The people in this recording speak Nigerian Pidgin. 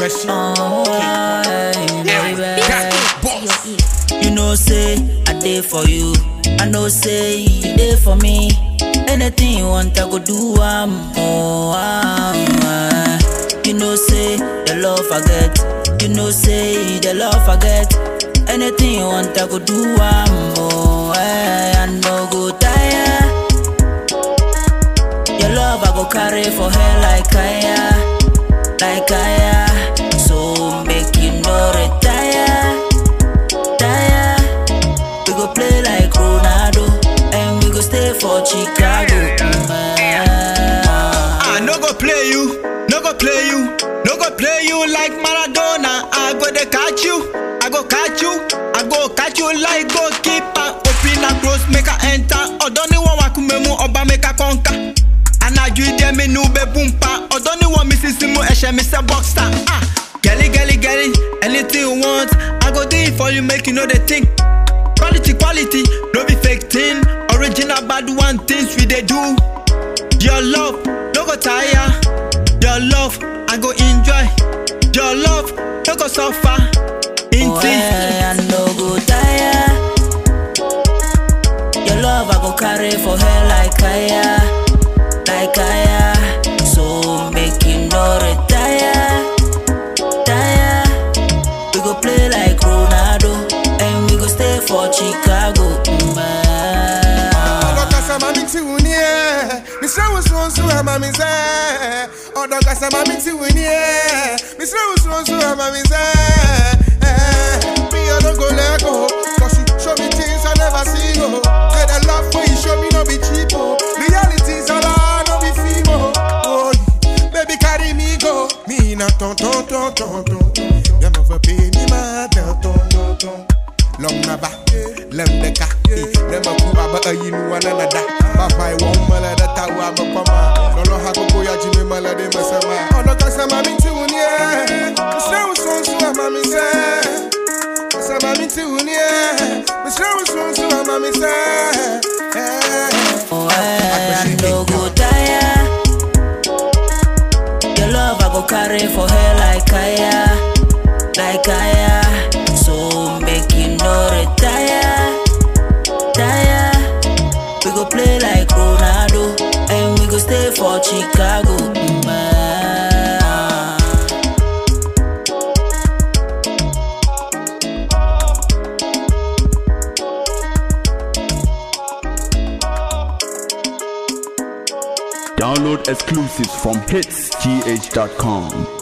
Merci. Oh, baby. Boss. You know, say I did for you. I know, say you did for me. Anything you want, I go do. I'm oh, I'm, You know, say the love I get. You know, say the love I get. Anything you want, I go do. I'm oh, I no go tire. Your love I go carry for her like I like I So make you no retire, tire. We go play like Ronaldo, and we go stay for Chicago. I no go play you, no go play you, no go play you like Maradona. I go to catch you, I go catch you, I go catch you like goalkeeper. Open and close, make a enter. Odoni wa wakumemu oba make a conquer. Anaju ide me nu be bumpa. Odoni wa misisimu eshe me say boxer. Ah, gelly gelly gelly, anything you want, I go do it for you, make you know the thing. Quality quality, no be fake thing. Original bad one things we dey do. Your love, no go tire. Your love, I go enjoy. Your love, no go suffer. Oh, Inti. I no go tire. Your love I go carry for her like I like I So make you no retire, tire. We go play like Ronaldo, and we go stay for Chicago. Mm, Ọdọkasa mami ti wù ní ẹ̀, mísírà wù sùn sùn àmà mi sẹ́. Ọdọkasa mami ti wù ní ẹ̀, mísírà wù sùn sùn àmà mi sẹ́. Mi ò no go let go, cause you show me things I never see o. Say the love wey you show me no be cheap o. Reality sọlá no be film o. Oh, baby carry me go. Mi na tán tán tán tán tán. Dem of a pay me ma tán tán tán tán. Long na ba, lem de ka. Dem a ku aba a yin wa na na da. Papa I want mala da ta wa ba pa ma. Lolo ha ko ko ya ji me mala de ma sa ma. Ono ka sa ma mi ti wu ni e. Misra wu so so ma mi se. Sa ma mi ti wu ni e. Misra wu so so ma mi se. Eh. Oh, I no go tire. Your love I go carry for her like I like I So make you no retire, tire. We go play like Ronaldo, and we go stay for Chicago. Mm, ah. Download exclusives from hitsgh.com.